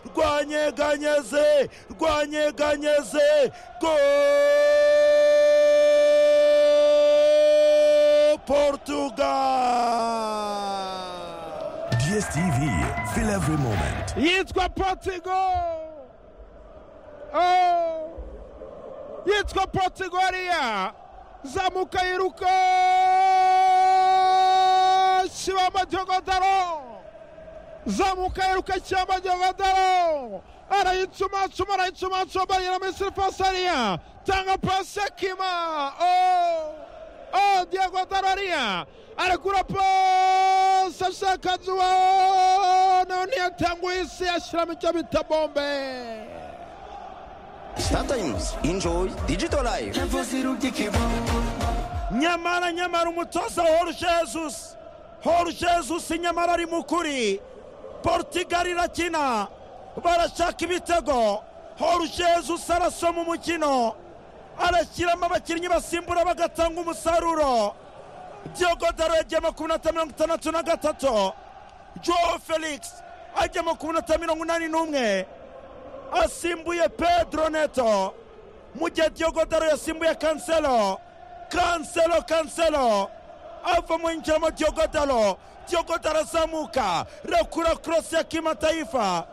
rwanyeganyeze rwanyeganyeze rwanyeganyeze go portugal DSTV, feel every moment. yitwa portigo Oh! yitwa portigo hariya zamuka yiruka kibamba jyogodaro zamuka yiruka kibamba jyogodaro arayitsumatsuma arayitsumatsuma bariyera muri sirifasi hariya tanga pasi ya kima Oh! Oh, Diego Dararia arekura pasi ashaka zuwa nayo ntiyatanguye isi ashyiramo icyo bita bombe Star Times. Enjoy digital life. nyamara nyamara umutoza horu jesusi horu jesusi nyamara ari mu kuri portugal irakina barashaka ibitego horu jesusi arasoma umukino arashyiramo abakinnyi basimbura bagatanga umusaruro diogodaro yagiye makumyabiri mirongo itandatu na gatatu joe felix ajya makumyabiri mirongo inani n'umwe asimbuye pedro neto mu gihe diogodaro yasimbuye kanselo kanselo kanselo ava mu yinjiramo diogodaro diogodaro azamuka rekura korosi ya kimataifa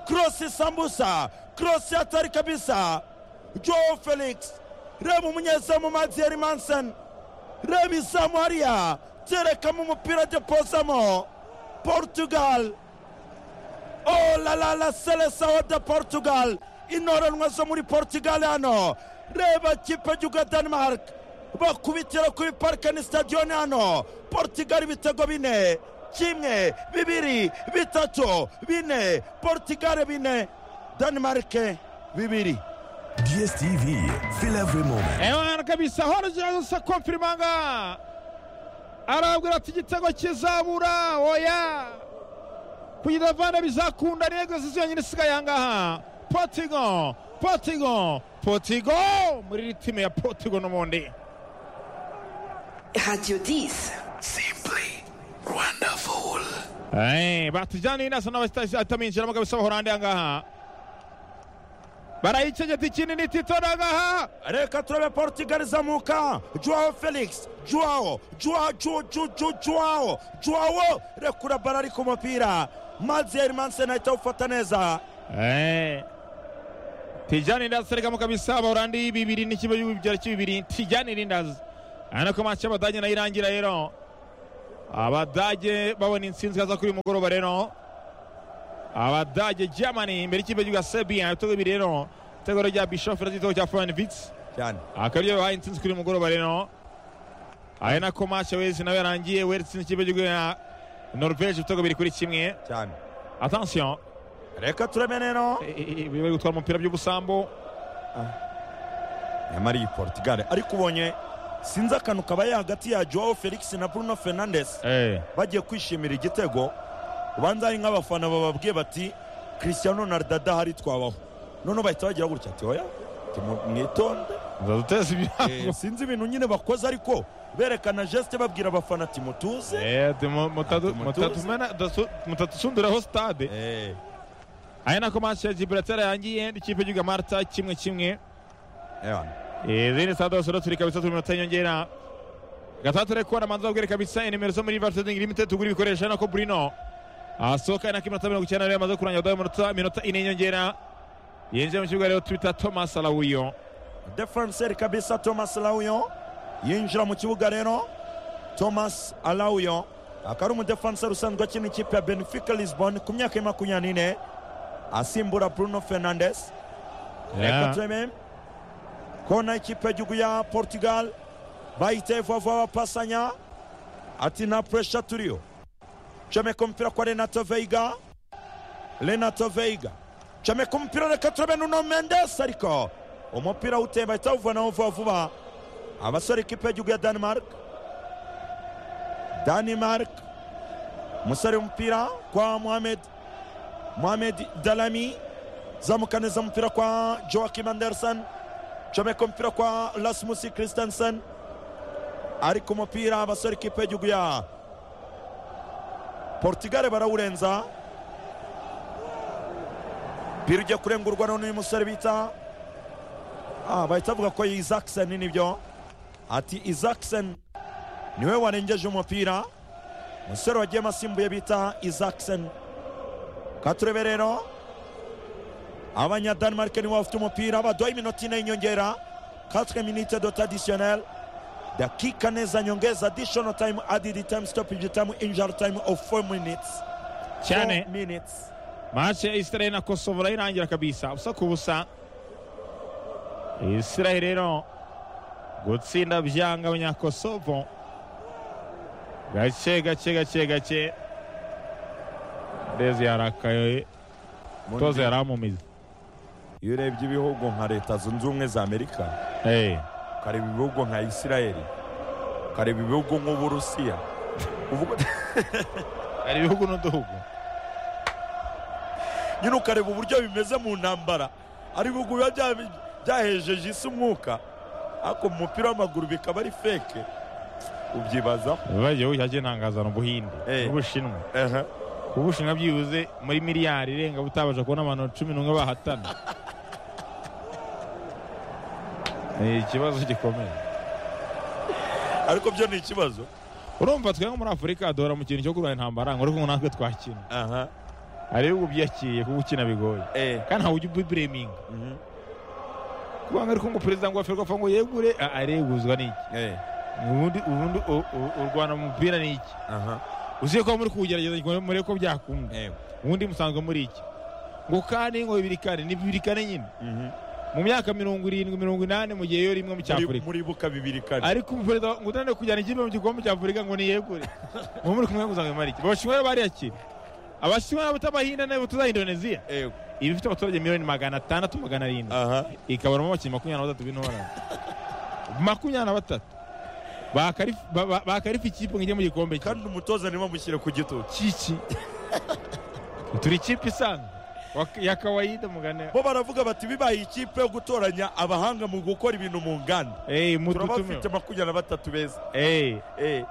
korosi sambusa korosi atari kabisa joe felix reba umunyezamu maziyeri mansen reba izamu hariya terekamo umupira depozamo portugal Oh la la la seleção da Portugal inoranwa zo muri Portugal hano reba kipe y'uga Denmark bakubitira kuri Parken Stadion hano Portugal ibitego bine kimwe bibiri bitatu bine Portugal bine Denmark bibiri DSTV, feel every moment. ewana kabisa horogeje gusa konfirimanga arabwira ati igitego kizabura oya kugira vana bizakunda ntego zizi yonyine isigaye aha ngaha potigo potigo potigo muri iri timu ya potigo n'ubundi Radio 10. Simply wonderful. Eh, batujyaniye nasa n'abataminjiramo kabisa bahorande aha ngaha barayicegeta ikinini tito n'aha reka turabe Portugal izamuka Joao Felix Joao Joao Joao Joao Joao Joao Joao rekura bara ari ku mupira Mazier Mansen ahita awufata neza Eh. Tijani Lindazi aregamo kabisa abahorandi bibiri n'ikigo cy'ibyaro cy'ibibiri Tijani Lindazi urabona ko match y'abadage nayo irangira rero abadage babona intsinzi haza kuri uyu mugoroba rero abadage Germany imbere y'ikipe cy'igihugu Serbia ibitego bibiri rero ibitego rya Bischoff ndetse n'igitego cya Fuenwitz cyane akaba ariyo bahaye intsinzi kuri uyu mugoroba rero ari nako match wese nawe yarangiye weretse n'ikipe cy'igihugu ya Norvege ibitego bibiri kuri kimwe cyane attention reka turabe rero bari gutwara umupira by'ubusambo nyamara iyi portugal ariko ubonye sinzi akantu kabaye hagati ya joao felix na bruno fernandes eh. bagiye kwishimira igitego ubanza hari nk'abafana bababwiye bati christiano ronaldo adahari twabaho noneho bahita bagira gutya ati oya timu- mwitonde nzaduteza Eh, ibyago sinzi ibintu nyine bakoze ariko berekana geste babwira abafana ati mutuze Eh, de- mu- mutatu- Ati mutatu- mutuze. mena- dasu- mutatusundiraho stade Eh, ari nako match ya gibraltar yangiye n'ikipe y'igihugu ya marta kimwe kimwe ewana. Eh, izindi stade hose rero turi kabisa turi mu minota y'inyongera gatandatu ariko kubona manza babwire kabisa inimero zo muri varteding limited tugura ibikoresho ari nako burino asohoka ari nako iminota mirongo icyenda rero yamaze kurangira adaho iminota minota ine y'inyongera yinjiye mu kibuga rero twita thomas alawuyo defenseri kabisa thomas lauyo yinjira mu kibuga rero thomas alauyo akaba ari umudefenseri usanzwe akina ikipe ya benfica lisbon ku myaka ya makumyabiri n'ine asimbura bruno fernandes reka turebe kona ikipe y'igihugu ya portugal bayiteye vuba vuba bapasanya ati nta puresha turiyo comeka umupira kwa renato veiga renato veiga comeka umupira reka turebe nuno mendes ariko umupira uteye bahita bawuvanaho vuba vuba abasore ikipe y'igihugu ya denmark denmark umusore w'umupira kwa mohamed mohamed dalami zamuka neza umupira kwa joakim anderson comeka umupira kwa rasmus christensen ari ku mupira abasore ikipe y'igihugu ya portugal barawurenza umupira ugiye kurengurwa n'uyu musore bita ah, bahita bavuga ko isakiseni nibyo ati isakiseni niwe warengeje umupira umusore wagiyemo asimbuye bita isakiseni katurebe rero abanyadanemarike nibo bafite umupira baduhaye iminota ine y'inyongera katwe minite doti adisiyoneri dakika neza nyongeza adishono tayimu adidi tayimu sitopeji tayimu injari tayimu ofu foru minitsi cyane Four minutes. match ya israel na kosovo urayirangira kabisa ubusa ku busa israel rero gutsinda byanga abanyakosovo gake gake gake gake ndezi yarakaye toza yaramumize iyo urebye ibihugu nka leta zunze ubumwe za amerika hey. ukareba ibihugu nka isirayeli ukareba ibihugu nk'uburusiya uvuga hari ibihugu n'uduhugu nyine ukareba uburyo bimeze mu ntambara ari ibihugu biba bya- byahejeje isi umwuka ariko mu mupira w'amaguru bikaba ari feke ubyibazaho bagiye bushake ntangazana ubuhinde Eh. n'ubushinwa Ehe. ku bushinwa byibuze muri miliyari irenga butabasha kubona abantu cumi n'umwe bahatana ni ikibazo gikomeye ariko byo ni ikibazo urumva twe nko muri afurika duhora mu kintu cyo kurwara intambara ngo ariko natwe twakina aha hari ibihugu byiyakiriye kuko ukina bigoye eh kandi ntawe ujya ubireminga Mhm. kubanga ariko ngo perezida ngo waferwa apfa ngo yegure ah, areguzwa n'iki eh ubundi ubundi u- u- u Rwanda mu mupira ni iki aha uziye ko muri kuwugerageza murebe ko byakunda eh ubundi musanzwe muri iki ngo kane ngo bibiri kane ni bibiri kane nyine Mhm. mu myaka mirongo irindwi mirongo inani mu gihe yo rimwe mu muri cyafurika muribuka bibiri kane ariko umuperezida ngo utanire kujyana ikipe mu gikombe cy'afurika ngo niyegure ngo muri kumwe ngo uzamare iki abashinwa rero bariyakira abashinwa nabo tutabahinda nabo tuza indoneziya eh iba ifite abaturage miliyoni magana atandatu magana arindwi aha ikaburamo abakinnyi makumyabiri na batatu b'intorane makumyabiri na batatu Bakarifi- ba- ba- bakarifa ikipe ngo ijye mu gikombe cye. kandi umutoza niba mushyire ku gitutu kiki turi ikipe isanzwe Wak- ya kawaida mugane bo baravuga bati bibaye ikipe yo gutoranya abahanga mu gukora ibintu mu nganda Ey, turaba mututume bafite makumyabiri na batatu beza Ey, eh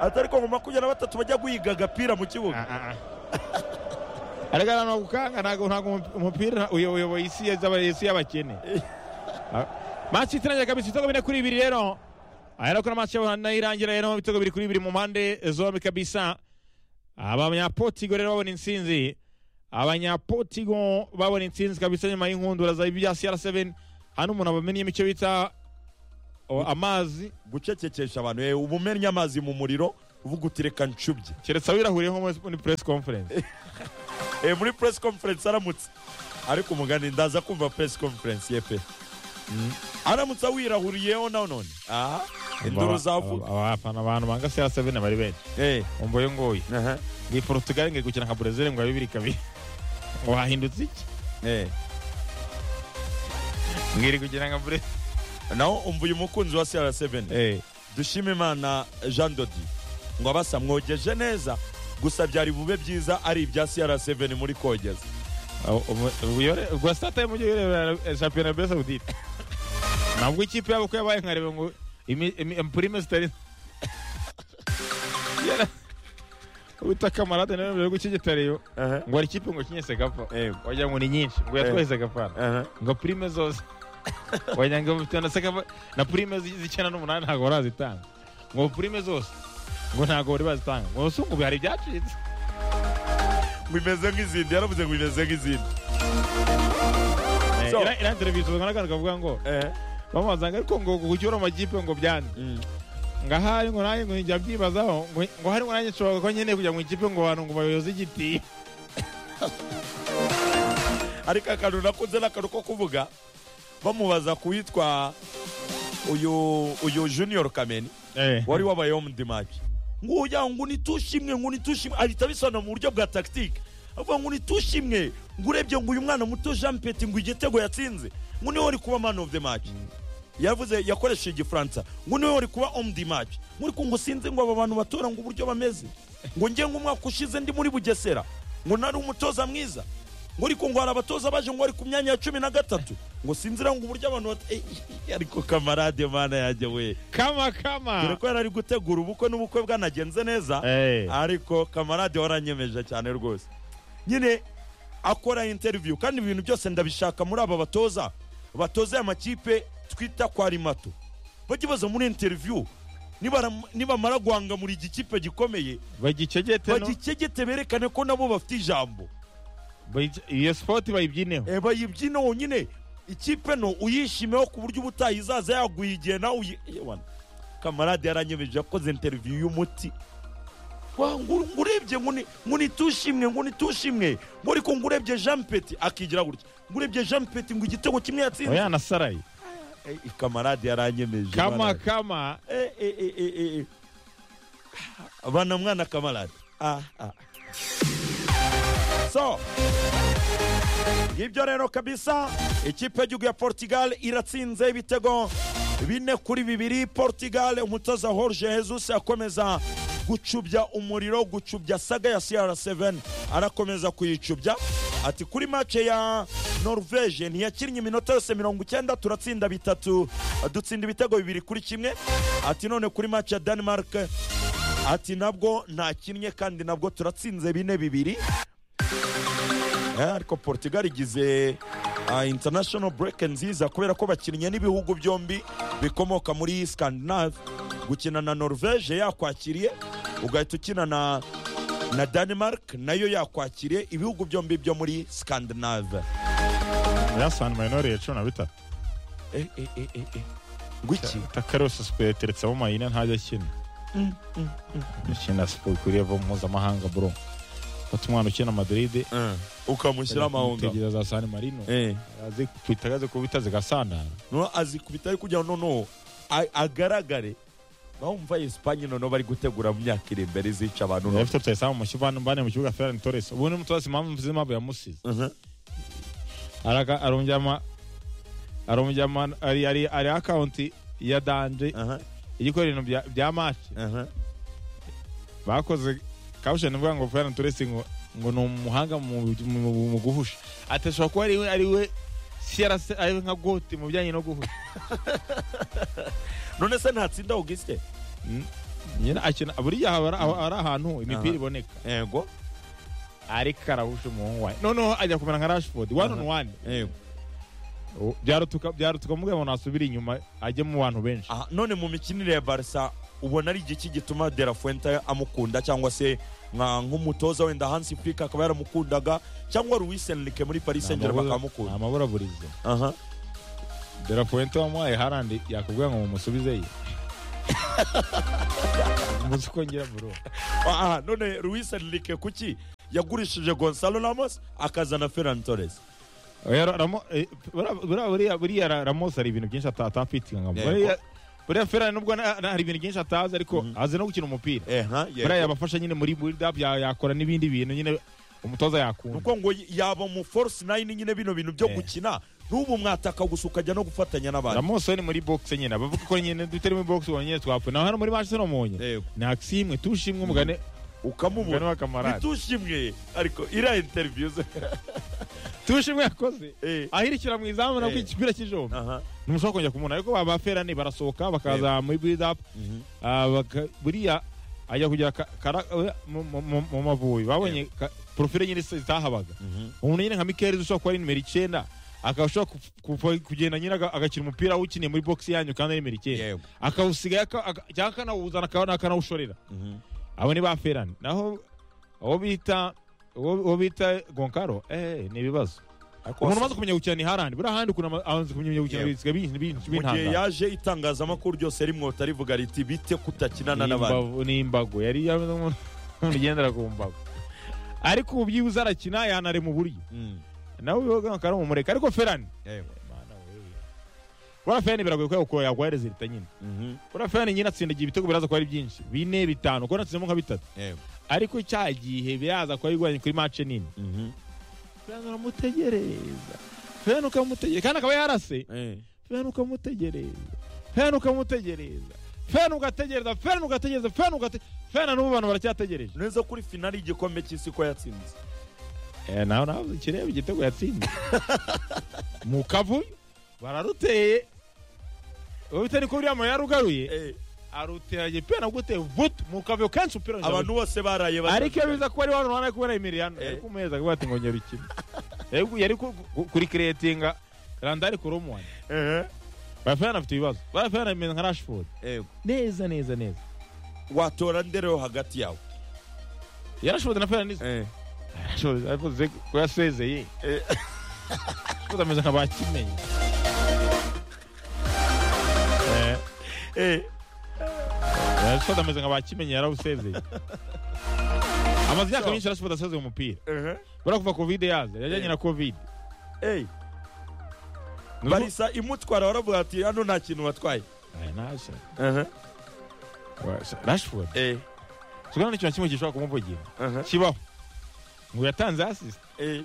atari ko mu makumyabiri na batatu bajya guhiga agapira mu kibuga ah, ah. ariko ahantu bagukanga ntabwo ntabwo umu- umupira uyo- uyoboye isi ya- z'aba- isi y'abakene Ah, match itangiye kabisa ibitego bine kuri bibiri rero ahera ko na match y'abantu nayo irangira rero ibitego biri kuri bibiri mu mpande zombi kabisa abanyapotigo rero babona intsinzi abanyapotigo babona intsinzi kabisa nyuma y'inkundura za ibya cr7 hano umuntu abamenyemo icyo bita o, amazi gucecekesha abantu eh uba umennye amazi mu muriro uvuga uti reka ncubye keretse abirahuriye nko muri- muri press conference eh muri press conference aramutse ariko umugani ndaza kumva press conference yepe Mm. aramutse awirahuriyeho na none aha induru zavuga Aba- abafana abantu banga cr7 bari benshi eh umva yo ngoyi aha ngiye portugal ngiye gukina nka brezil ngo bibiri kabiri ngo hahindutse iki eh ngiri gukina nka brezil naho umva uyu mukunzi wa CR7 dushime imana jean dodi ngo abasa mwogeje neza gusa byari bube byiza ari ibya CR7 muri kogeza rwa sitataye mu gihe urebera shampiyona beza saudite ntabwo ikipe yabo ko yabaye nkareba ngo imi- imi- empurime zitari Yara- wita kamarade nawe mbere y'uko ikigitariyo ngo hari ikipe ngo kinyese gapfa Eh. wagira ngo ni nyinshi ngo yatwahise gapfana aha ngo prime zose wagira ngo bafite na seka na prime zi- z'icyenda n'umunani ntabwo barazitanga ngo prime zose ngo ntabwo bari bazitanga ngo si ubu hari ibyacitse ngo imeze nk'izindi yaravuze ngo imeze nk'izindi So- irangira bicuza n'akandi kavuga ngo eh bamazanga ariko ngo gucyura amakipe ngo byane ngo ahari ngo nanjye ngo njya byibazaho ngo ngo hari ngo nanjye nshobora ko nkeneye kujya mu ikipe ngo abantu ngo bayoze igiti ariko akantu nakunze ni akantu ko kuvuga bamubaza ku witwa uyu uyu junior kameni wari wabaye home the match ngo ujya ngo nitushimwe ngo nitushimwe ahita abisana mu buryo bwa tactique avuga ngo nitushimwe ngo urebye ngo uyu mwana muto Jean Peti ngo igitego yatsinze ngo niwe wari kuba man of the match yavuze yakoresheje igifaransa ngo niwe wari kuba home the match ngo ariko ngo sinzi ngo aba bantu batora ngo uburyo bameze ngo njye nk'umwaka ushize ndi muri Bugesera ngo nari umutoza mwiza ngo ariko ngo hari abatoza baje ngo bari ku myanya ya cumi na gatatu ngo sinzira ngo uburyo abantu bat- Eh, ariko kamarade mana yanjye we kama kama dore ko yari ari gutegura ubukwe n'ubukwe bwanagenze neza Eh. ariko kamarade waranyemeje cyane rwose nyine akora interview kandi ibintu byose ndabishaka muri aba batoza batoza aya makipe twita kwa rimato bajya baza muri interview nibara- nibamara guhangamura igikipe gikomeye bagicegete no bagikegete berekane ko nabo bafite ijambo bayice- iyo sipoti bayibyineho Eh, bayibyina wonyine ikipe no uyishimeho ku buryo ubutaha izaza yaguye igihe nawe uyi Yewana, kamarade yaranyemeje yakoze interiviyu y'umuti Wa, ngu- ngurebye nguni nguni tushimwe nguni tushimwe muri ko ngurebye Jean Peti akigira gutya ngurebye Jean Peti ngo igitego kimwe yatsinze oya nasaraye Eh, kamarade yaranyemeje kama bana. kama Eh, eh, eh, eh, eh. bana mwana kamarade ah, ah. so ngibyo rero kabisa ikipe y'igihugu ya portugal iratsinze ibitego bine kuri bibiri portugal umutoza jorge jesus akomeza gucubya umuriro gucubya saga ya cr7 arakomeza kuyicubya ati kuri mace ya norvege ntiyakinnye iminota yose mirongo icyenda turatsinda bitatu dutsinda ibitego bibiri kuri kimwe ati none kuri mace ya denmark ati nabwo ntakinnye kandi nabwo turatsinze bine bibiri Eh, ariko portugal igize ah, international break nziza kubera ko bakinnye n'ibihugu byombi bikomoka muri scandinave gukina na norvege yakwakiriye ugahita ukina na na denmark nayo yakwakiriye ibihugu byombi byo muri scandinave yasani mayinori ya cumi na bitatu Eh, eh, eh, eh, eh. ngwiki takarose siporo yateretsemo mayina ntajya akina ukina siporo ikwiriye ava mu mpuzamahanga bro fata umwana ukina madiride Eh, ukamushyira amahunga tegereza za sani marino Eh, azi kwitagaze kuba bitaze gasandara no azikubita ari kugira ngo noneho a- agaragare bamva esipanye noneho bari gutegura mu myaka iri imbere izica abantu noneho efite tutayisaba mu kibuga mbane mu kibuga ferani toresi ubu ni umutoza impamvu z'impamvu yamusize Mhm. Araka- arongera ama- arongera ama- ari ari ari akawunti ya danje Aha, igikora ibintu bya- bya maci aha. bakoze kabusheni ivuga ngo ferani toresi ngo ngo ni umuhanga mu mu- mu guhusha atashobora kuba ari we ari we siyarase ari we nka goti mu bijyanye no guhusha none se ntatsinda augustin nyine akina buriya haba ari- haba ari ahantu imipira iboneka yego ariko arahusha umuhungu wawe noneho ajya kumera nka rashford one on one yego O- byarutuka byarutuka mubwira ngo nasubire inyuma ajye mu bantu benshi Aha, none mu mikinire ya barca ubona ari igiki gituma de la fuente amukunda cyangwa se nka nk'umutoza wenda hansi furika akaba yaramukundaga cyangwa luis enrique muri paris saint germain akamukunda amaburaburizo aha derapuwente wamuhaye harandi yakubwira ngo mumusubizeyo umunsi ukongera buro aha none luis enrique kuki yagurishije gonzalo ramos akazana ferran torres Oya, ra- Ramo- eh, bura- bura- buriya buriya ra- ramos hari ibintu byinshi ata- atafite nka- Yego. buriya buriya ferrari nubwo na- na- hari ibintu byinshi atazi ariko azi no gukina umupira aha buriya yego yabafasha nyine muri build up ya- yakora n'ibindi bintu nyine umutoza yakunda nuko ngo yaba mu force nine nyine bino bintu byo Eh. gukina n'ubu mwataka gusa ukajya no gufatanya n'abandi ramos we ni muri box nyine abavuga ko nyine dutari muri box ubu nyine twapfuye naho hano muri manchester umunye Yego. ni aksimwe tushimwe umugane Umugani ukamubona wa kamarade. ntitushimwe ariko iriya interiviyu ze tushimwe yakoze Eh. ahirikira mu izamu nabwo Eh. igipira cy'ijombe aha ntimushobora kongera kumubona ariko ba baferani barasohoka bakaza muri build up Mhm. ah, baka- buriya ajya kugera ka- kara- eh, mu- mu- mu mu Mavubi babonye ka- porofile nyine zitahabaga umuntu nyine nka mikeri ushobora kuba ari nimero icyenda akashobora kugenda nyine aga- agakina umupira awukiniye muri box yanyu kandi ari nimero icyenda Yego. akawusigaye aka- aka- cyangwa akanawuzana akaba- akanawushorera abo ni ba ferani naho uwo bita uwo uwo bita gonkaro eh ni ibibazo umuntu umaze kumenya gukina ni harandi buriya ahandi ukuntu ama- amaze kumenya gukina Yego. bisigaye binjira binjira mu gihe bintanga yaje itangazamakuru ryose rimwota rivuga riti bite kutakinana n'abandi ni imbago yari yameze nk'umuntu ugendera ku mbago ariko ubu byibuze arakina yanare mu buryo Mm. nawe uyoga akari umureka ariko ferani Yego. buriya ferani biragoye kubera ko yaguha rezilita nyine Mhm. buriya ferani nyine atsindagira ibitego biraza kuba ari byinshi bine bitanu kuko natsinzemo nka bitatu Yego. ariko cya gihe biraza kuba bigoranye kuri mace nini Mhm. ferani uramutegereza ferani ukamutegereza kandi akaba yarase Eh. feni ukamutegereza feni ukamutegereza feni ugategereza feni ugategereza feni ugategereza feni n'ubu abantu baracyategereje neza kuri finali y'igikombe cy'isi ko yatsinze nawe nawe kireba igitego yatsinze mu kavuyo bararuteye ubita niko buriya muntu yarugaruye Eh. aruteraje pia na gute vutu mu kavyo kenshi upira abantu bose baraye ariko iyo biza kuba ari wari uranaye kubera Emiliano Eh. yari kumeza kuba ati ngo nyarukire yari ku- yari ku- ku- kuri creatinga randari ku rumwana barafana afite ibibazo barafana imeze nka Rashford neza neza neza watora ndereho hagati yawe ya Rashford na Fernandes Rashford yavuze ko yasezeye Eh. Rashford ameze nka bakineye Eh, Eh, Rashford ameze nka bakimenye yarawusezeye amaze imyaka myinshi Rashford asezeye umupira eh, bura kuva covid yaza yajyanye na covid eh. Ni ubu- barisa imutwara baravuga ati hano nta kintu watwaye Eh, ntashe. Eh, Rashford eh, sikora n'ikintu na kimwe gishobora kumuvugira eh, kibaho ngo yatanze asisite eh,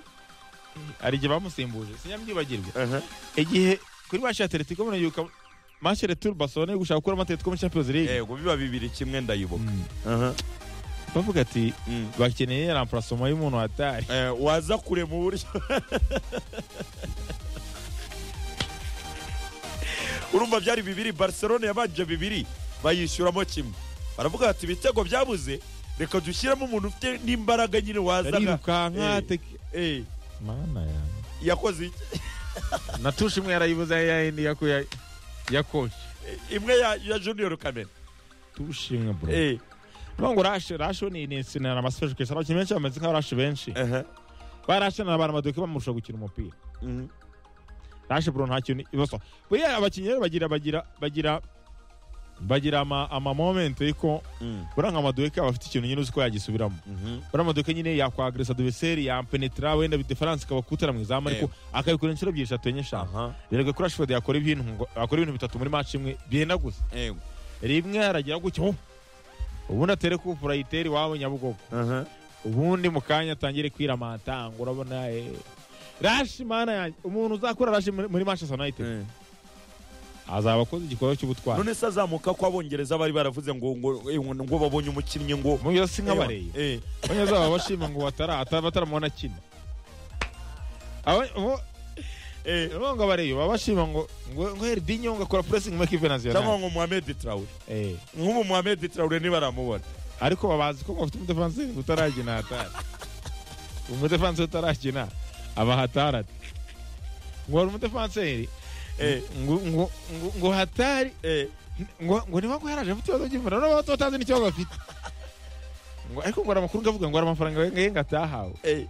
hari igihe bamusimbuje sinyabyibagirwe eh. igihe kuri match ya atletico muri yuka match ya retour barcelona yo gushaka gukura atletico muri champions league yego biba bibiri kimwe ndayibuka Mm. Aha, bavuga ati mm. bakeneye remplacement y'umuntu watari Eh, waza kure mu buryo urumva byari bibiri barcelona yabanje bibiri bayishyuramo kimwe baravuga bati ibitego byabuze reka dushyiremo umuntu ufite n'imbaraga nyine wazaga arirukanka Eh. teke- Eh, mana yanjye yakoze iki? na tushe imwe yarayibuze ya yindi ya ya ya coach imwe ya, ya junior kamena tushe imwe bro Eh, no ngo rashe rashe ni ni sinara na masaje kwesa abakinnyi benshi bameze nka rashe benshi aha, barashe na abantu baduke bamurusha gukina umupira mhm, rashe bro nta kintu ibuso buriya abakinnyi rero bagira bagira bagira bagira ama ama moment yuko mhm, buriya nka maduke aba afite ikintu nyine uzi ko yagisubiramo mhm. buriya maduke nyine yakwagresa adversary yampenetra wenda diferanse ikaba kutera mu izamu ariko akabikora inshuro ebyiri eshatu enye eshanu aha erega kuri ashford yakora ibintu ngo akora ibintu bitatu muri match imwe byenda gusa yego rimwe aragira gutya oh! ubundi atere kufura yitere iwawe nyabugogo aha ubundi mu kanya atangire kwiramata ngo urabona eh. rashi mana yanjye umuntu uzakora rashi muri muri manchester united Eh. azaba akoze igikorwa cy'ubutwari none se azamuka ko abongereza bari baravuze ngo ngo eh, ngo- ngo babonye umukinnyi ngo mu yose nk'abareye Eh, bamwe bazaba bashima ngo batara ataba ataramubona akina Aba- bo- eh, urumva ngo abareye baba bashima ngo ngo ngo herdinyo ngo akora pressing muri kipe cyangwa nationale ngo Mohamed Traore eh nk'ubu Mohamed Traore nibaramubona ariko babazi ko bafite umudefansi utaragina hatari umudefansi utaragina aba hatari ati ngo hari umudefanseri Eh. ngo- ngo- ngo- ngo hatari Eh, ngo ngo niba ngo yaraje afite ibibazo by'imvura nabo batatanze n'ikibazo afite ngo ariko ngo hari amakuru ngo avuga ngo hari amafaranga yenga atahawe eh,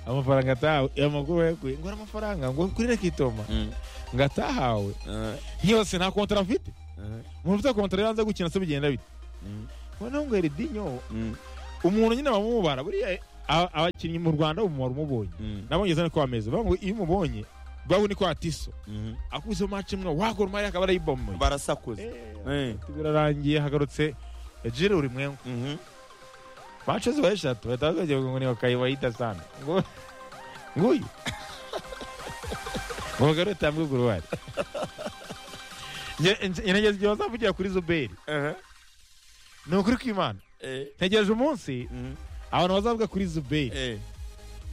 amafaranga atahawe ayo makuru yaguye ngo hari amafaranga ngo kuri rekitoma Mm. ngo atahawe eh, yose nta kontara afite eh, umuntu ufite kontara yanze gukina se bigenda bite Mm. noneho ngo eridinyo mm, umuntu nyine bamumubara buriya a- abakinnyi mu rwanda umumaro umubonye mm, nabongereza niko bameze bavuga ngo iyo umubonye bahu niko atiso mm. akubise match imwe wakora umari akaba arayibomoye barasakuza Eh, birarangiye hagarutse jire urimwengu mhm, match ziba eshatu bahita bagiye ngo ni wakayi wayita sana ngo nguyu ngo bagarure tambwe guruwari ngerageza igihe bazavugira kuri zuberi eh, ni ukuri kw'imana eh, ntegereje umunsi mhm, abantu bazavuga kuri zuberi eh,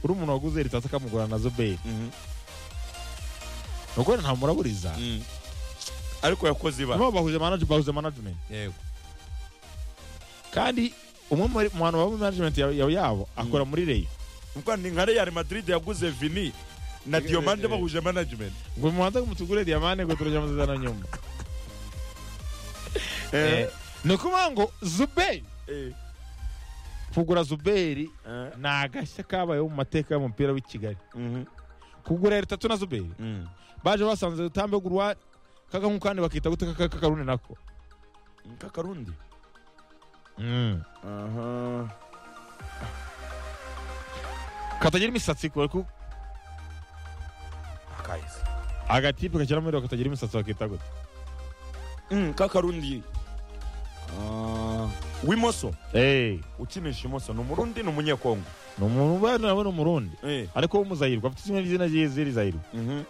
uri umuntu waguze ritasi akamugura na zuberi mhm, nuko nta muraburiza mm. ariko yakoze ibara nabo bahuje manage bahuje management yego kandi umwe muri mu bantu baba muri management ya- ya- yabo akora muri reyo ubwo ni nka Real Madrid yaguze Vini na Diomande bahuje management ngo mubanza ngo mutugure diamane ngo turajya muzana nyuma Eh, Eh, ni ukuvuga ngo zuberi eh, kugura zuberi eh, ni agashya kabayeho mu mateka y'umupira w'i kigali mhm, kugura ritatu na zuberi mm. baje basanze rutambe guruwari kaga nk'uko kandi bakita gute kaka kakarune nako kakarundi Mm. aha katagira imisatsi kubera ko akahise agatipe kakira muri reyo katagira imisatsi bakita gute Mm, kakarundi Ah, w'imoso Eh, ukinisha imoso ni umurundi ni umunyekongo ni umuntu uba nawe ni umurundi Eh, ariko w'umuzayirwa afite izina ry'izina ry'izina rizayirwa mhm.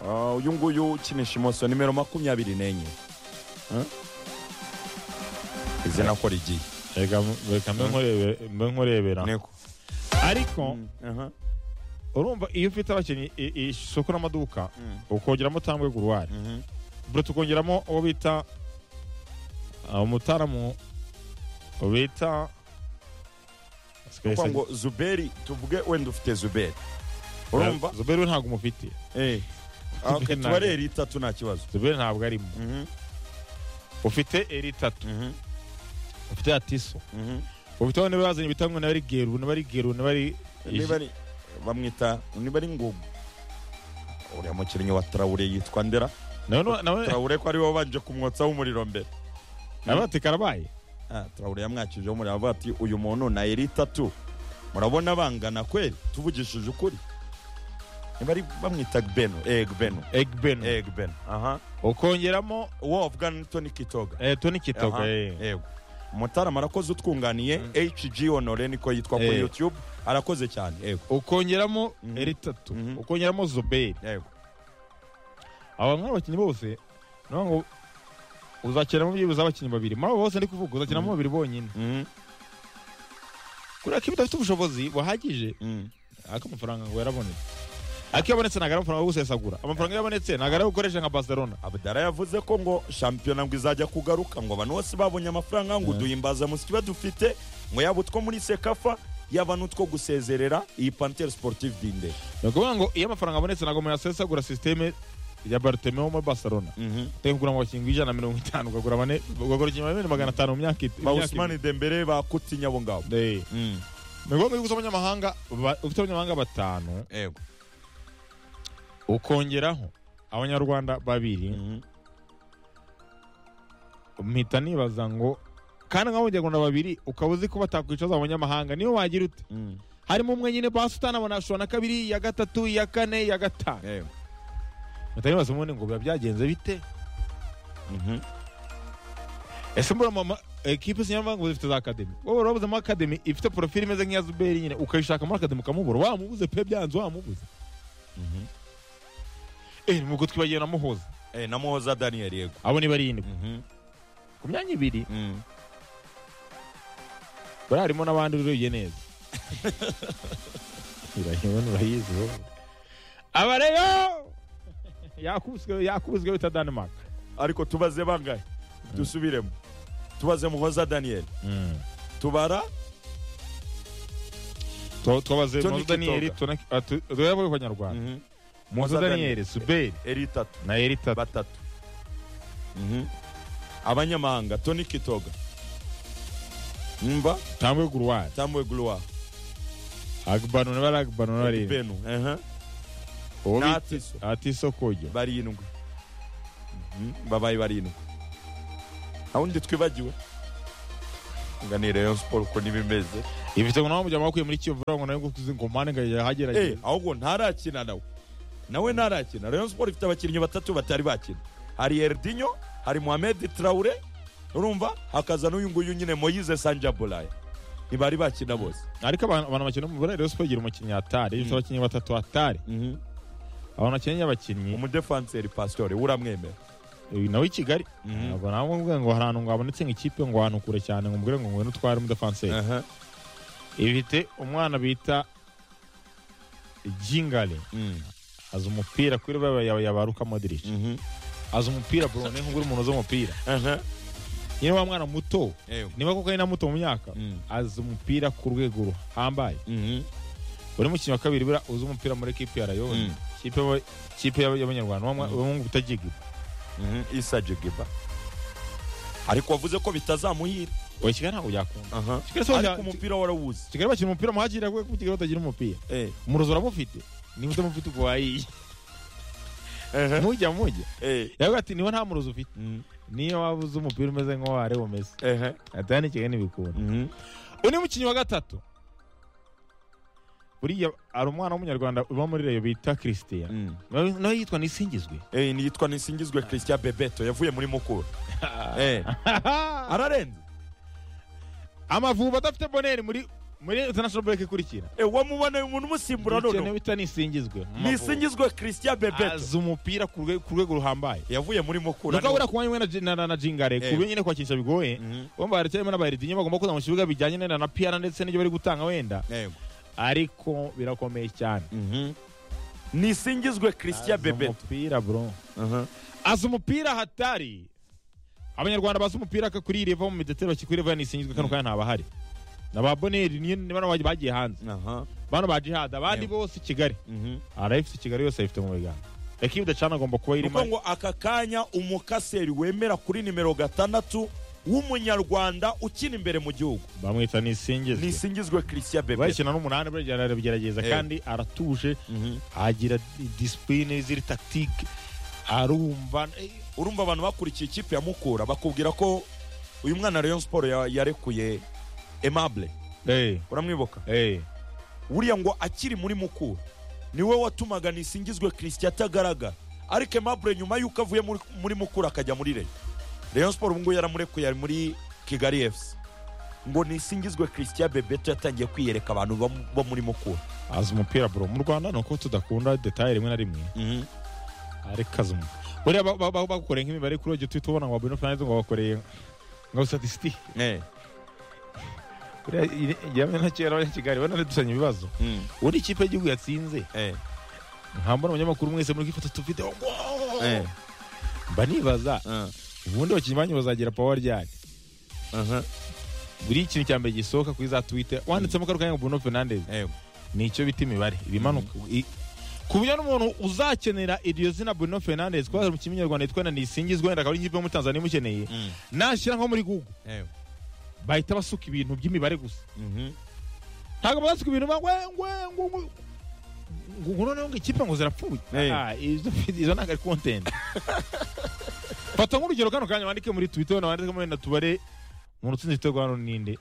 Ah, uyu nguyu ukinisha imoso nimero makumyabiri n'enye Eh? izina ko rigiye reka reka mbe nkurebe- mbe nkurebera niko ariko Mm, aha. urumva iyo ufite abakinnyi i- i- isoko n'amaduka Mm, ukongeramo tambwe guruwari mhm. bro tukongeramo uwo bita umutaramu bita kuko ngo zuberi tuvuge wenda ufite zuberi urumva zuberi we ntabwo umufite Eh. Ah, okay, tuba ari itatu nta kibazo zuberi ntabwo arimo Mhm, ufite eri itatu mhm, ufite atiso mhm. ufiteho niba yazanye bita ngo niba ari geru niba ari geru niba ari niba ari bamwita niba ari ngugu uriya mukinnyi wa tarawure yitwa ndera nawe nu- nawe tarawure ko ariwe wabanje kumwotsaho umuriro mbere nawe ati karabaye Ah, tarawure yamwakijeho umuriro avuga ati uyu muntu na eri itatu murabona bangana kweli tuvugishije ukuri niba ari bamwita gbeno eh gbeno egbeno eh gbeno aha ukongeramo uwo wavuga ni tony kitoga eh, toni Aha, kitoga eh. yego mutarama arakoze utwunganiye hg honore niko yitwa kuri Eh. youtube arakoze cyane yego ukongeramo Mhm. eri itatu Mhm. ukongeramo zoberi yego aba nk'aba bakinnyi bose ni ukuvuga ngo uzakinamo byibuze abakinnyi babiri muri abo bose ndi kuvuga uzakinamo babiri bonyine Mhm, kubera ko iyo udafite ubushobozi buhagije mhm. ariko amafaranga ngo yarabonetse ariko iyo abonetse ntabwo ari amafaranga yo gusesagura amafaranga iyo abonetse ntabwo ari ayo gukoresha nka barcelona abdara yavuze ko ngo shampiyona ngo izajya kugaruka ngo abantu bose babonye amafaranga ngo duhimbaza muziki badufite ngo yaba utwo muri sekafa yaba n'utwo gusezerera iyi pantere sportive dinde ni ukuvuga ngo iyo amafaranga abonetse ntabwo umuntu yasesagura sisiteme ya bartemeo muri barcelona utari kugura mu bakinnyi ijana na mirongo itanu ukagura bane ukagura ikintu bane magana atanu mu myaka itatu ba usmani dembere ba kutinya abo ngabo Mhm, ni ngombwa yuko uza abanyamahanga ba- ufite abanyamahanga batanu yego ukongeraho abanyarwanda babiri Mhm, mpita nibaza ngo kandi nk'abanyarwanda babiri ukaba uzi ko batakwicaza abanyamahanga niyo wagira ute mhm, harimo umwe nyine basi utanabona ashobora na kabiri iya gatatu iya kane iya gatanu yego mpita nibaza ubundi ngo biba byagenze bite Mhm, ese mbura mama ekipe sinyamvangu zifite za akademi wowe wari wabuzemo akademi ifite porofili imeze nk'iya zuberi nyine ukayishaka muri akademi ukamubura wamubuze pe byanze wamubuze mhm. eh nubwo twibagiwe na muhoza Eh, na muhoza daniel yego abo ni barindwi Mhm, ku myanya ibiri mhm. bari harimo n'abandi urebye neza urahimana urayizi wowe aba rero yakubiswe yakubiswe bita denmark ariko tubaze bangahe dusubiremo tubaze muhoza daniel tubara Tu- tubabaze Tony muhoza daniyeli Kitoga. tuyavuge ku banyarwanda muhoza Muhoza daniyeli suberi eri itatu na eri tatu batatu abanyamahanga toni kitoga mva tambwe guruwari tamwe guluwa agbanu n'abari agbanu n'abari benu ehe, uwo na bita atiso atiso kojya barindwi Mhm, babaye barindwi aho ndi twibagiwe nganire rayon sport uko nibimeze ifite ngo nawe mujyamo bakwiye muri kiyovu ngo nawe ngo ngo mpande ngo Eh, yahagerageza ahubwo ntarakina nawe nawe ntarakina rayon sport ifite abakinnyi batatu batari bakina hari erdinyo hari mohamed traure urumva hakaza n'uyu nguyu nyine moyize sanjabolaya ntibari bakina bose ariko abantu abantu bakina umubare rero siporo igira umukinnyi atari ifite abakinnyi batatu atari abantu bakeneye abakinnyi umudefanseri pasitore uramwemera uyu nawe i kigali Mhm. ntabwo nawe mvuga ngo hari ahantu ngo habonetse ngo ikipe ngo ahantu kure cyane ngo mubwire ngo ngwino utware umudefanseri Aha. ifite umwana bita jingale Mm. azi umupira kuri baba yawe yabaruka modirici Mhm. azi umupira bro ni nk'ubwo umuntu uzi umupira Aha. niba wa mwana muto Ewe. niba koko ari na muto mu myaka Mm. azi umupira ku rwego ruhambaye Mhm. uri mukinnyi wa kabiri buriya uzi umupira muri kipe ya rayoni Mm. kipe y'aba- kipe y'aba- y'abanyarwanda bamwe utagiga Mhm. isa jigiba ariko wavuze ko bitazamuhira oya kigali ntabwo byakunda Aha. Kigali si ariko wajya- umupira warawuzi kigali bakina umupira muhakira kubera ko kigali batagira umupira Eh. umurozi uramufite niba utamufite ubwo wayiye Aha. mujya mujya Eh. yavuga ati niba nta murozi ufite Mm. niyo waba uzi umupira umeze nk'uwo wareba umeze Aha. atari n'ikigali ntibikunda Mhm. undi mukinnyi wa gatatu buriya hari umwana w'umunyarwanda uba muri reyo bita christian Mm. nawe nawe yitwa nisingizwe Eh, ni yitwa nisingizwe christian bebeto yavuye muri mukura Eh. ararenze amavubi adafite boneri muri muri international break ikurikira Eh, wamubona umuntu umusimbura ikintu none bita nisingizwe nisingizwe christian bebeto azi umupira ku rwe- ku rwego ruhambaye yavuye muri nuko mukura abura ku mwanya umwe na Jin- na- na- na jingare Eh. ku nyine kwakinisha bigoye Mhm. bumva baracyarimo n'abaheredinyo bagomba kuza mu kibuga bijyanye na na piyara ndetse n'ibyo bari gutanga wenda Yego. ariko birakomeye cyane Mhm. nisingizwe christian Azi bebeto umupira bro Aha. azi umupira hatari abanyarwanda bazi umupira kakurire va mu midetero bakikurire va nisingizwe kano kanya ntabahari na ba boneri ni ni bano bagiye- bagiye hanze aha bano ba jihad abandi Yeah. bose i kigali mhm arayifite i kigali yose ayifite mu biganza ekipe de cana agomba kuba nuko irimo ngo aka kanya umukaseri wemera kuri nimero gatandatu w'umunyarwanda ukina imbere mu gihugu bamwita nisingizwe nisingizwe christian bebe bayikina n'umunani burya arabigerageza Yeah. kandi aratuje Mhm. agira disipurine ziri tagitike arumva eh, urumva abantu bakurikiye ikipe ya mukura bakubwira ko uyu mwana rayon siporo ya- yarekuye aimable eh, uramwibuka eh. buriya ngo akiri muri mukura niwe watumaga nisingizwe christian atagaragara ariko aimable nyuma y'uko avuye muri, muri mukura akajya muri reyo rayon siporo ubungubu yaramurekuye ari muri kigali fc ngo nisingizwe christian bebeto yatangiye kwiyereka abantu bo, mu- bo muri mukura azi umupira bro mu rwanda ni uko tudakunda detaye rimwe na rimwe Mhm. ariko azi umupira buriya ba- ba- ba- bagukoreye nk'imibare kuri uwo gituti ubona ngo wa Bruno Fernandes ngo bakoreye nka statistic Eh. buriya iri- yamye na kera abanyakigali bana dusanya ibibazo Mm. ubundi ikipe y'igihugu yatsinze Eh. nkambona abanyamakuru mwese muri kwifata tufite Eh. mba nibaza Ah. ubundi abakinnyi banyu bazagira power ryari Aha. buri ikintu cya mbere gisohoka kuri za twitter wanditsemo karo kanya ngo Bruno Fernandes Eh. nicyo bita imibare ibimanuka I- ku buryo n'umuntu uzakenera iryo zina Bruno Fernandes kuba mu kinyarwanda yitwa na Nisingizwe wenda akaba ari ikipe yo muri Tanzania imukeneye Mm. nashyira nko muri Google Eh. bahita basuka ibintu by'imibare gusa Mhm. ntabwo basuka ibintu ba- ngwe ngwe ngwe ngwe ngo ngo noneho ngo ikipe ngo zirapfuye Eh. Ah, izo izo ntabwo ari content fata nk'urugero kano kanya wandike muri Twitter wenda wandike muri na tubare umuntu utsinze igitego hano ninde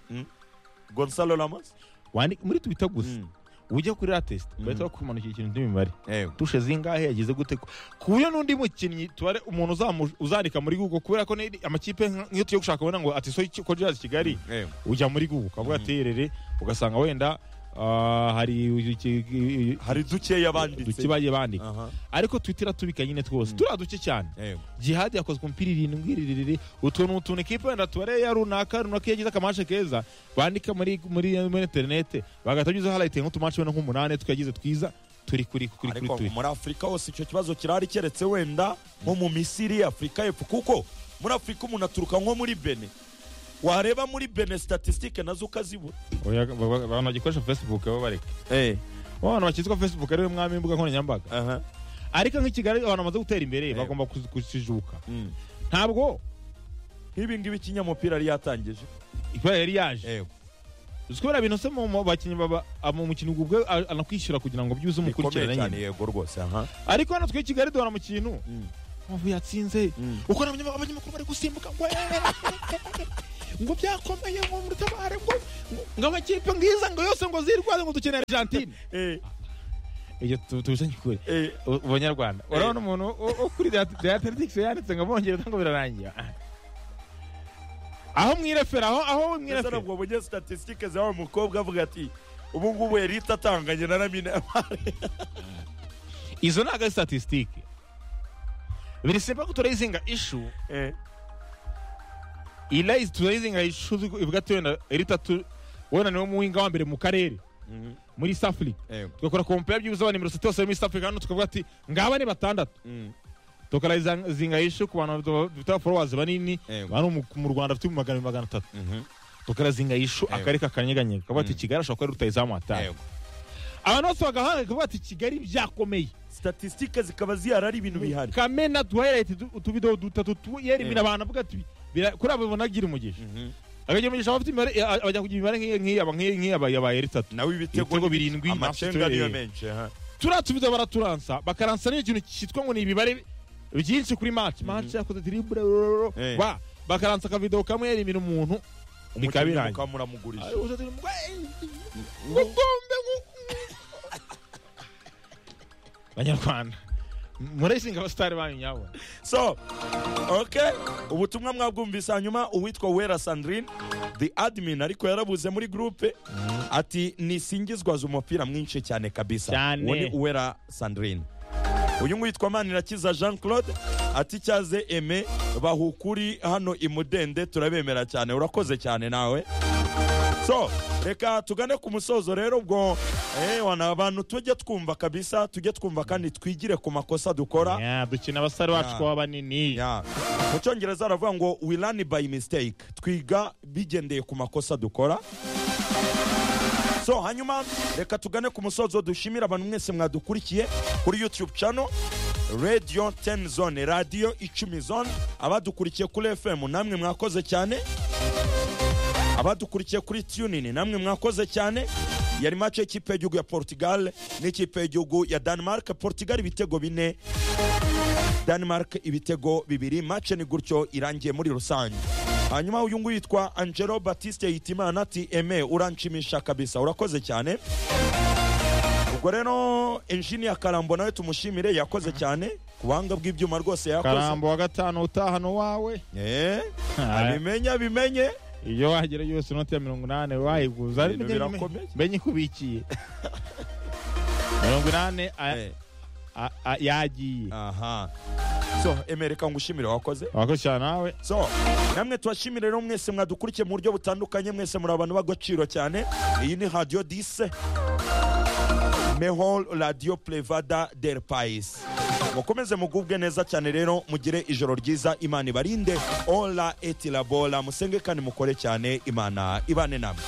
Gonzalo Ramos. wandike muri Twitter gusa Mm. ujya kuri latest Mhm. bahita bakumanukira ikintu cy'imibare Eh. tushe zingahe yagize gute ku- ku buryo n'undi mukinnyi tubare umuntu uzamu- uzandika muri google kubera ko ni- amakipe nka- nk'iyo tugiye gushaka ubona ngo ati so ko jazz kigali Eh. ujya muri google ukavuga ati "Erere," ugasanga wenda ah, hari iki- Hari dukeya banditse. duke bagiye bandika Aha. ariko twitter iratubika nyine twose turiya duke cyane Eh. jihad yakozwe umupira irindwi rirerire utuntu utuntu ikipe wenda tubare ya runaka runaka yagize akamashe keza bandika muri muri muri interinete bagahita bagizeho harayite nk'utumashe wenda nk'umunani twagize twiza turi kuri kuri kuri ariko twitter muri afurika hose icyo kibazo kirahari keretse wenda nko mu misiri afurika y'epfo kuko muri afurika umuntu aturuka nko muri bene wareba muri bene statisitike nazo ukazibura Oya, ba- ba- abantu bagikoresha facebook baba bareka Ba bantu bakitwa facebook ariwe mwami w'imbuga nkoranyambaga aha ariko nk'i kigali abantu bamaze gutera imbere Eh. bagomba kuzi- kuzijuka Mm. ntabwo nk'ibi ngibi ikinyamupira yari yatangije ikora yari yaje uzi kubera bintu se mu mu bakinnyi baba ah, mu mukinnyi ubwo ubwe a- anakwishyura kugira ngo byuze umukurikirane bikomeye cyane nyine yego rwose aha ariko hano twe i kigali duhora mu kintu mpamvu yatsinze Mm. uko n'abanyama- abanyamakuru bari gusimbuka ngo ngo byakomeye ngo mutabare ngo ngo- ngo amakipe ngiza ngo yose ngo zirwaze ngo dukeneye argentine Eh, iyo tu- tubijanye kure eh, u- ubanyarwanda urabona umuntu wo- wo kuri diatletics yanditse ngo bongereza ngo birarangira aho mwirefera aho aho mbese mwirefera ntabwo wabonye statisitike za wa mukobwa avuga ati ubu ngubu erita atanganye na ramina izo ntabwo ari statistike birisimba ko turayizinga ishu Eh, ilayizi turayizinga ishu ivuga ati wenda erita tu wenda niwe muhinga wa mbere mu karere mhm, muri East Africa eh, tugakora kompera by'ubuze abantu mirongo itatu yose muri East Africa hano tukavuga ati ngaba ni batandatu mm, tukarayizinga ishu ku bantu bita followers banini Yego. bano mu- mu Rwanda bafite ibihumbi magana abiri magana atatu mhm, tukarazinga yishu Yego. akari kakanyeganyega kavuga ati kigali ashobora kuba ari rutayizamu hatari yego. abantu bose bagahanga kavuga ati kigali byakomeye statisitike zikaba zihari ari ibintu bihari kamena duhairayiti utubidoho dutatu tuyera ibintu abantu bavuga ati bira- kuri abo bonagira umugisha Mhm. akagira umugisha abafite imibare eh, a- bajya kugira imibare nk'iyi- nk'iyi aba- nk'iyi nk'iyi aba- yabaye itatu nawe Ibitego birindwi, amacenga match niyo three. menshi aha. turiya tubidoho baraturansa bakaransa n'iyo kintu cyitwa ngo ni ibibare byinshi kuri match match yakoze diribure Eh. wa bakaransa akavidoho kamwe yera ibintu umuntu bikaba Umukinnyi birangiye mukaba muramugurije. Ari uza- Gukombe ngu- banyarwanda murayisinga abasitari banyu nyabo so okay ubutumwa mwabwumvise hanyuma uwitwa wera sandrine the admin ariko yarabuze muri groupe ati nisingizwa azi umupira mwinshi cyane kabisa Cyane. uwo ni uwera sandrine uyu nguyu witwa manirakiza jean claude ati cyaze eme bahukuri hano imudende turabemera cyane urakoze cyane nawe so reka tugane ku musozo rero ubwo eh, wana abantu tujye twumva kabisa tujye twumva kandi twigire ku makosa dukora Yeah, dukina abasare bacu Yeah. kuba banini Yeah. mu cyongereza aravuga ngo we learn by mistake twiga bigendeye ku makosa dukora so hanyuma reka tugane ku musozo dushimira abantu mwese mwadukurikiye kuri youtube channel radio 10 zone radio icumi zone abadukurikiye kuri fm namwe mwakoze cyane abadukurikiye kuri tunin namwe mwakoze cyane yari mace y'ikipe y'igihugu ya portugal n'ikipe y'igihugu ya denmark portugal ibitego bine denmark ibitego bibiri mace ni gutyo irangiye muri rusange hanyuma uyu nguyu yitwa angelo batiste yitimana ati eme uranshimisha kabisa urakoze cyane ubwo rero enjiniya karambo nawe tumushimire yakoze cyane ku buhanga bw'ibyuma rwose yakoze karambo wa gatanu utahana uwawe Eh, abimenya bimenye iyo wagera yose inoti ya mirongo inani wayiguza Ibintu Menye- birakomeye. menye ikubikiye mirongo inani a- Eh, a- a- yagiye aha so emereka ngushimire wakoze wakurikirana nawe so namwe tubashimire rero mwese mwadukurikiye mu buryo butandukanye mwese muri abantu b'agaciro cyane iyi ni radio dise mehol radio plevada del pais mukomeze mugubwe neza cyane rero mugire ijoro ryiza imana ibarinde ola etilabora musenge kandi mukore cyane imana ibane namwe